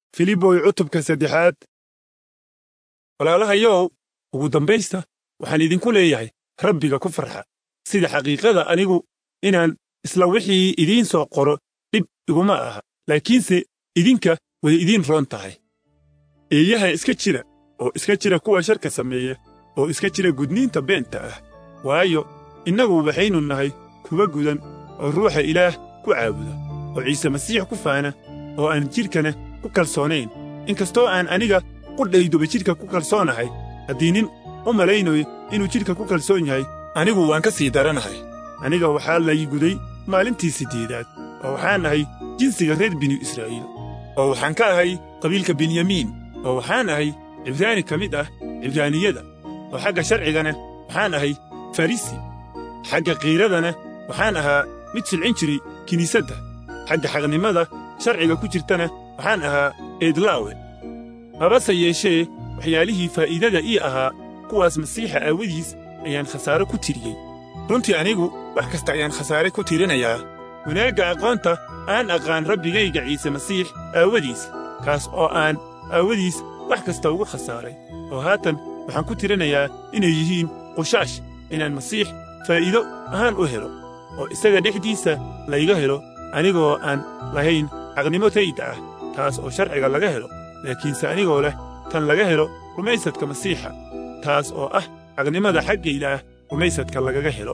filiboy cutubka saddexaad walaalahayow ugu dambaysta waxaan idinku leeyahay rabbiga ku farxa sida xaqiiqada anigu inaan isla wixii idiin soo qoro dhib iguma aha laakiinse idinka way idiin roon tahay eeyaha iska jira oo iska jira kuwa sharka sameeya oo iska jira gudniinta beenta ah waayo innagu waxaynu nahay kuwa gudan oo ruuxa ilaah ku caabuda oo ciise masiix ku faana oo aan jidhkana ku kalsoonayn inkastoo aan aniga qudhayduba jidhka ku kalsoonahay haddii nin u malaynayo inuu jidhka ku kalsoon yahay anigu waan ka sii daranahay aniga waxaa lay guday maalintii siddeedaad oo waxaan ahay jinsiga reer binu israa'iil oo waxaan ka ahay qabiilka benyamiin oo waxaan ahay cibraani ka mid ah cibraaniyada oo xagga sharcigana waxaan ahay farisi xagga qiiradana waxaan ahaa mid silcin jiray kiniisadda xagga xaqnimada sharciga ku jirtana waxaan ahaa eedlaawe habase yeeshee waxyaalihii faa'iidada ii ahaa kuwaas masiixa aawadiis ayaan khasaare ku tiriyey runtii anigu wax kasta ayaan khasaare ku tirinayaa wanaagga aqoonta aan aqaan rabbigayga ciise masiix aawadiis kaas oo aan aawadiis wax kasta ugu khasaaray oo haatan waxaan ku tirinayaa inay yihiin qushaash inaan masiix faa'iido ahaan u helo oo isaga dhexdiisa layga helo anigoo aan lahayn xaqnimo tayda ah taas oo sharciga laga helo laakiinse anigoo leh tan laga helo rumaysadka masiixa taas oo ah xaqnimada xagga ilaah rumaysadka lagaga helo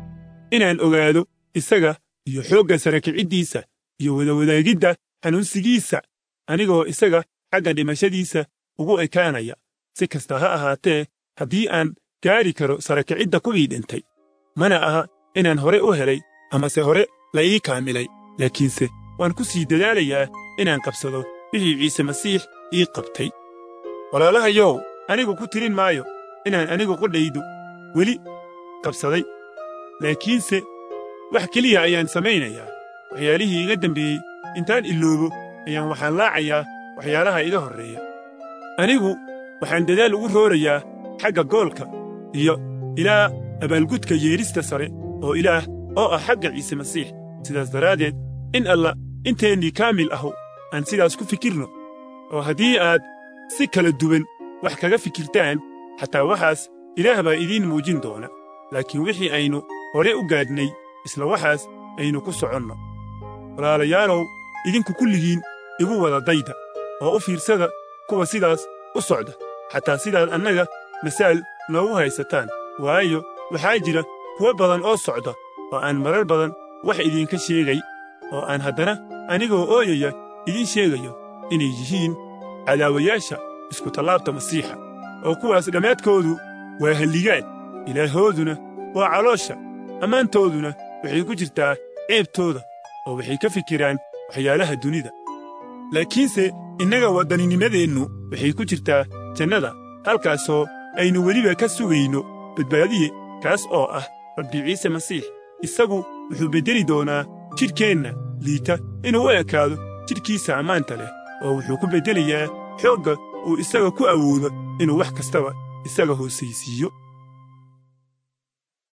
inaan ogaado isaga iyo xoogga sara kiciddiisa iyo wadawadaagidda xanuunsigiisa anigoo isaga xagga dhimashadiisa ugu ekaanaya si kasta ha ahaatee haddii aan gaari karo sara kicidda kuwii dhintay mana aha inaan hore u helay amase hore la ii kaamilay laakiinse waan ku sii dadaalayaa inaan qabsado wixii ciise masiix ii qabtay walaalahayow anigu ku tirin maayo inaan anigu qudhaydu weli qabsaday laakiinse wax keliya ayaan samaynayaa waxyaalihii iga dembeeyey intaan iloobo ayaan waxaan laacayaa waxyaalaha iga horreeya anigu waxaan dadaal ugu roorayaa xagga goolka iyo ilaa abaalgudka yeedhista sare oo ilaah oo ah xagga ciise masiix sidaas daraaddeed in alla inteennii kaamil ahu aan sidaas ku fikirno oo haddii aad si kala duwan wax kaga fikirtaan xataa waxaas ilaah baa idiin muujin doona laakiin wixii aynu hore u gaadhnay isla waxaas aynu ku soconno walaalayaalow idinku kulligiin igu wada dayda oo u fiirsada kuwa sidaas u socda xataa sidaad annaga masaal noogu haysataan waayo waxaa jira kuwo badan oo socda oo aan marar badan wax idinka sheegay oo aan haddana anigoo ooyaya idiin sheegayo inay yihiin cadaawayaasha iskutallaabta masiixa oo kuwaas dhammaadkoodu waa halligaan ilaahooduna waa caloosha ammaantooduna waxay ku jirtaa ceebtooda oo waxay ka fikiraan waxyaalaha dunida laakiinse innaga waddaninimadeennu waxay ku jirtaa jannada halkaasoo aynu weliba ka sugayno badbaadiye kaas oo ah rabbi ciise masiix isagu wuxuu beddeli doonaa jidhkeenna liita inuu u ekaado jidhkiisa ammaanta leh oo wuxuu ku beddelayaa xoogga uu isaga ku awoodo inuu wax kastaba isaga hoosaysiiyo